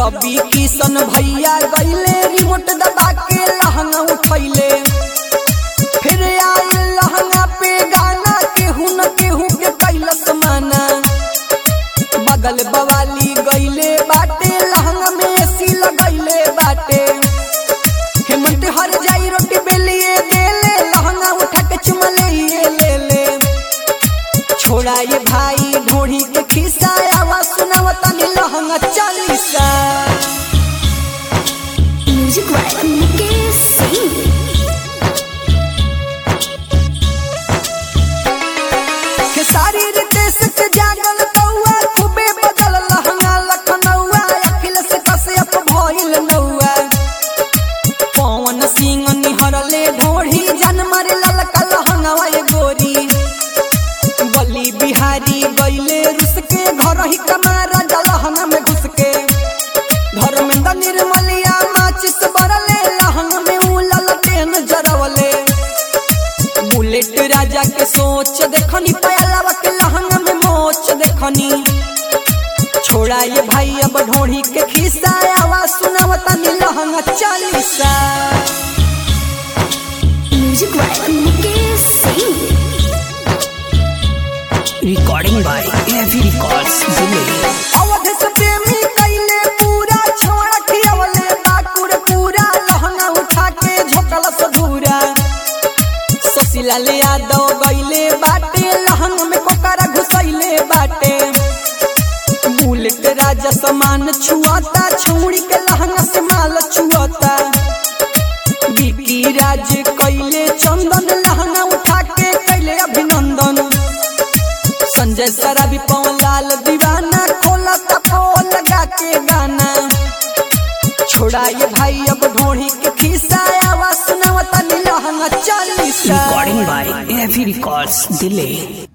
रवि किशन भैया गईले रिमोट दबा के लहंगा उठैले फिर आए लहंगा पे गाना केहू न केहू के कैलस माना बगल बवाली गईले बाटे लहंगा में एसी लगैले बाटे हेमंत हर जाई रोटी बेलिए देले लहंगा उठा के चुमले ये ले ले छोड़ा ये भाई ढोढ़ी के खिस्सा आवाज सुनावता नी लहंगा चालीसा म्यूजिक वाला मुकेश सिंह के सारी रितेश के जागल कौआ खूबे बदल लहंगा लखनऊआ अखिल से कश्यप भइल नौआ पवन सिंह निहरले ढोढ़ी जनमर ललका लहंगावा ये गोरी बली बिहारी गईले रुस के घर ही कमारा लहंगा में घुस के धर्मेंद्र निर्मलिया माचिस बरले लहंगा में उलल टेन जरवले बुलेट राजा के सोच देखनी पयलावा के लहंगा में मोच देखनी छोड़ा ये भाई अब ढोढ़ी के खिस्सा आवाज सुनावता नी लहंगा चालीसा म्यूजिक वाला Mukesh Singh Recording by AV Records, Delhi. Awadh से प्रेमी कैले पूरा छोड़ा खियवले बाकुर पूरा लहंगा उठा के झोकल सधूरा ससीलाल यादव गईले बाटे लहंगा में कोकरा घुसैले बाटे बुलेट राजा समान छुआता छौड़ी के लहंगा से माल छुआता बीपी राज कैले चंदन लहंगा उठा के कैले अभिनंदन संजय सराबी पवन लाल दीवाना खोला तपो लगा के गाना छोड़ा ये भाई अब ढोढ़ी के खिस्सा आवाज सुनावता नी लहंगा Chalisa Recording by AV Records, Delhi.